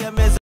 ya meza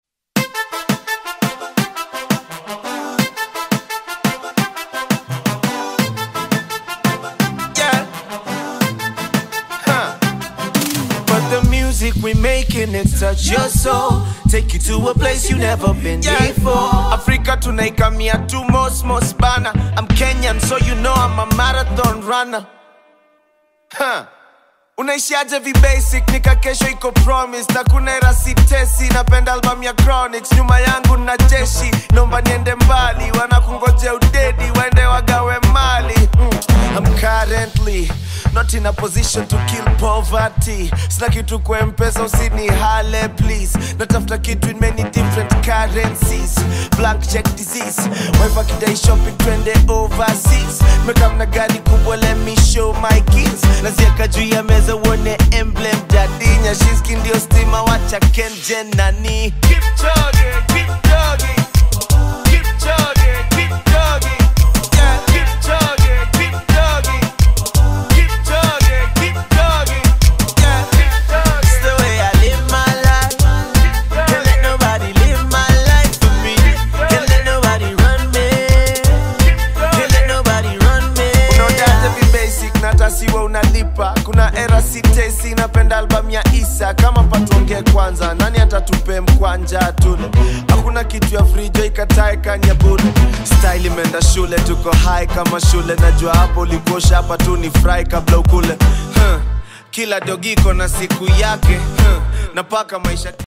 Yeah. Huh. But the music we making it touch your soul Take you to a place you never been before Africa tunaikamia tu most most bana I'm Kenyan so you know I'm a marathon runner huh. unaishiaje vibasic nika kesho iko promise na kuna era sitesi napenda album ya chronics nyuma yangu na jeshi naomba niende mbali wanakungoje udedi waende wagawe mali mm. I'm currently not in a position to kill poverty sina kitu kwa mpesa usini hale please natafuta kitu in many different currencies blank check disease wife akidai shopping twende overseas mekamna gari kubwa let me show my kids nazieka juu ya meza uone emblem jadinya shiski ndio stima wacha kenje nani keep chugging, keep chugging. Keep chugging, keep chugging. Yeah, keep chugging, keep chugging. Keep chugging, keep chugging. Yeah, it's the way I live my life. Can't let nobody live my life for me. Can't let nobody run me. Can't let nobody run me. Unaonaje vi basic na tasiwa unalipa kuna era sitesi napenda album ya isa kama patuongee kwanza nani atatupe mkwanja tule hakuna kitu ya frijo ikatae kanya bure style imeenda shule tuko high kama shule najua hapo ulikosha hapa tu ni fry kabla ukule huh. kila dogiko na siku yake huh. napaka maisha